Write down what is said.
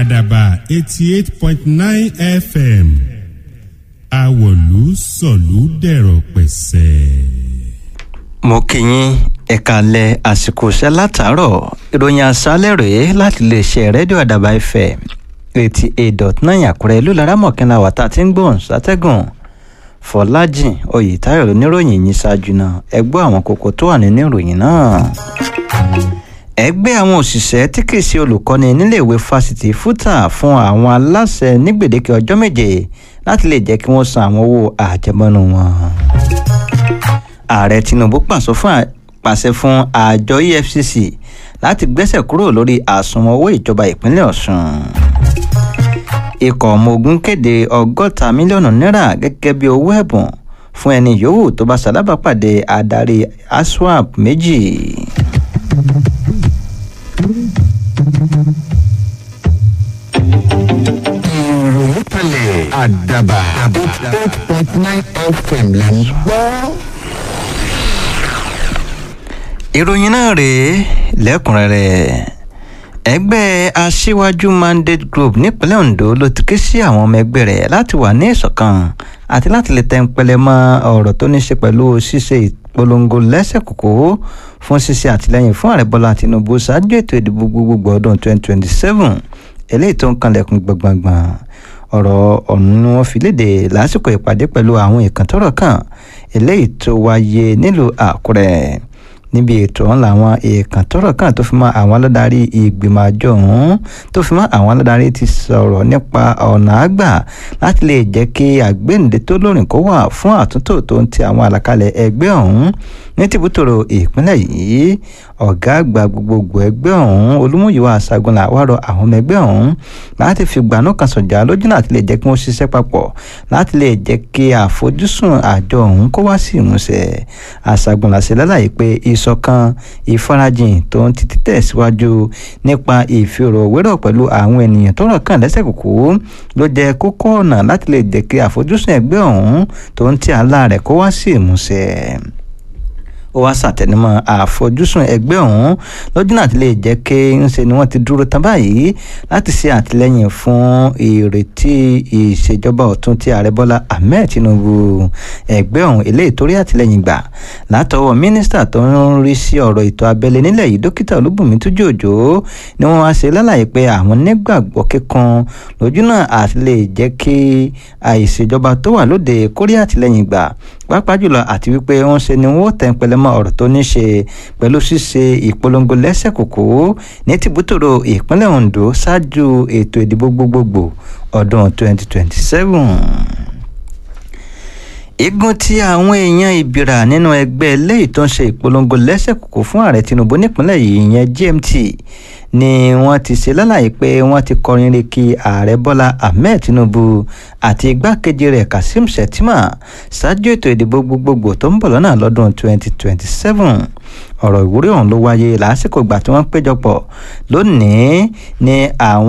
àdàbà eighty eight point nine fm àwọ̀lú sọ̀lú dẹ̀rọ̀ pẹ̀sẹ̀. mo kí yín ẹ̀ka alẹ́ àsìkò iṣẹ́ látàárọ̀ ìròyìn àṣálẹ̀ rèé láti lè ṣe rédíò àdàbà fm eighty eight dot nine àkúrẹ́ ìlú laramọ̀kínlá wàtá tí ń gbóhùn sátẹ́gùn fọlájìn oyètáyọ̀ oníròyìn yìí ṣáájú náà ẹ gbọ́ àwọn kókó tó wà nínú ìròyìn náà ẹgbẹ́ àwọn òṣìṣẹ́ tí kì í ṣe olùkọ́ni níléèwé fásitì fúta fún àwọn aláṣẹ ní gbèdéke ọjọ́ méje láti lè jẹ́ kí wọ́n san àwọn owó àjẹmọ́nú wọn. ààrẹ tinubu pàṣẹ fún pàṣẹ fún àjọ efcc láti gbẹ́sẹ̀ kúrò lórí àsùnwọ̀n owó ìjọba ìpínlẹ̀ ọ̀sùn. ikọ̀ ọmọ ogun kéde ọgọ́ta mílíọ̀nù náírà gẹ́gẹ́ bí owó ẹ̀bùn fún ẹni yòówù tó bá ṣalábàápàdé adarí aswap méjì. ìròyìn kalẹ̀ àdàbà eight point nine fm là ń gbọ́. ìròyìn náà rèé lẹ́kùnrẹ́rẹ́ ẹgbẹ́ aṣíwájú mandate group nípínlẹ̀ ondo ló ti ké sí àwọn ọmọ ẹgbẹ́ rẹ̀ láti wà ní ìṣọ̀kan àti láti lè tẹ́ńpẹ́lẹ́ mọ́ ọ̀rọ̀ tó ní ṣe pẹ̀lú ṣíṣe ìpolongo lẹ́sẹ̀ kòkó fún ṣíṣe àtìlẹ́yìn fún ààrẹ bọ́lá tinubu ṣáájú ètò ìdìbò gbogbogbò ọdún 2027 eléyìí tó ń kanlẹ̀kùn gbọ̀ngbọ̀ngbọ̀n ọ̀rọ̀ ọ̀hún ni wọ́n fi léde lásìkò ìpàdé pẹ̀lú àwọn ìkàntọ́rọ̀ kan eléyìí tó wáyé nílùú àkúrẹ́ níbi ètò ọ̀hún làwọn èèkàn tọ́rọ̀ kan tó fi mọ́ àwọn aládarí ìgbìmọ̀ àjọ ọ̀hún tó fi mọ́ àwọn aládarí ti sọ̀rọ̀ nípa ọ̀nà àgbà láti lè jẹ́ kí àgbéǹde tó lórin kó wà fún àtúntò tó ń ti àwọn àlàkalẹ̀ ẹgbẹ́ ọ̀hún ní tìbútòrò ìpínlẹ̀ yìí ọ̀gá àgbà gbogbogbò ẹgbẹ́ ọ̀hún olúmúyíwá àṣàgùnlà wà rọ àwọn ọmọ ẹgbẹ́ ọ̀hún láti fi gbanú kan sọ̀jà lójúnà àti lè jẹ́ kí wọ́n ṣiṣẹ́ papọ̀ láti lè jẹ́ kí àfojúsùn àjọ ọ̀hún kó wá sí ìmúṣẹ àṣàgùnlà ṣe lálàyé pé ìṣọ̀kan ìfarajìn tó ń ti tẹ̀síwájú nípa ìfìrọ̀wérọ̀ pẹ̀lú àwọn ènìyàn tó rọ̀ kàn lẹ́sẹ̀ kúkú ló jẹ́ kókó ọ̀nà láti lè jẹ́ kí àfojúsùn ẹgbẹ́ ọ̀hún tó ń ti àlá rẹ̀ kó wá sí ìmúṣẹ ó wá ṣàtẹnumọ́ àfojúsùn ẹgbẹ́ ọ̀hún lọ́jọ́ náà ti lè jẹ́ kí ń ṣe ni wọ́n ti dúró tán báyìí láti ṣe àtìlẹ́yìn fún ìrètí ìṣèjọba ọ̀tún tí ààrẹ bọ́lá ahmed tinubu ẹgbẹ́ ọ̀hún eléyìí torí àtìlẹ́yìn gbà látọwọ́ mínísítà tó ń rí sí ọ̀rọ̀ ètò abẹ́lé nílẹ̀ yìí dókítà olúbùnmi túnjú òjò ni wọ́n wá ṣe lálàyé pé àwọn nígbàgbọ́ kíkan lójú náà àti lè jẹ́ kí àìṣèjọba tó wà lóde kórí àtìlẹ́yìn gbà pàápàá jùlọ àti wípé wọ́n ṣe ni wọ́n tẹ̀ ń pẹlẹ́ mọ́ ọ̀rọ̀ tó ní ṣe pẹ̀lú ṣíṣe ìpolongo lẹ́sẹ̀ kòkó ní tìbútòrò ìpínlẹ̀ ondo ṣáájú ètò ìdìbò gbogbogbò ọdún 2027 igun tí àwọn èèyàn ìbìrà nínú ẹgbẹ́ eléyìí tó ń ṣe ìpolongo lẹ́sẹ̀ kòkó fún ààrẹ tinubu nípínlẹ̀ yìí ìyẹn gmt ni wọ́n ti ṣe lálàyé pé wọ́n ti kọrin re kí ààrẹ bọ́lá ahmed tinubu àti igbákejì rẹ̀ kazeem shettima ṣáájú ètò ìdìbò gbogbogbò tó ń bọ̀ lọ́nà lọ́dún 2027 ọ̀rọ̀ ìwúrí ọ̀hún ló wáyé lásìkò ìgbà tí wọ́n péjọpọ̀ lónìí ní àwọn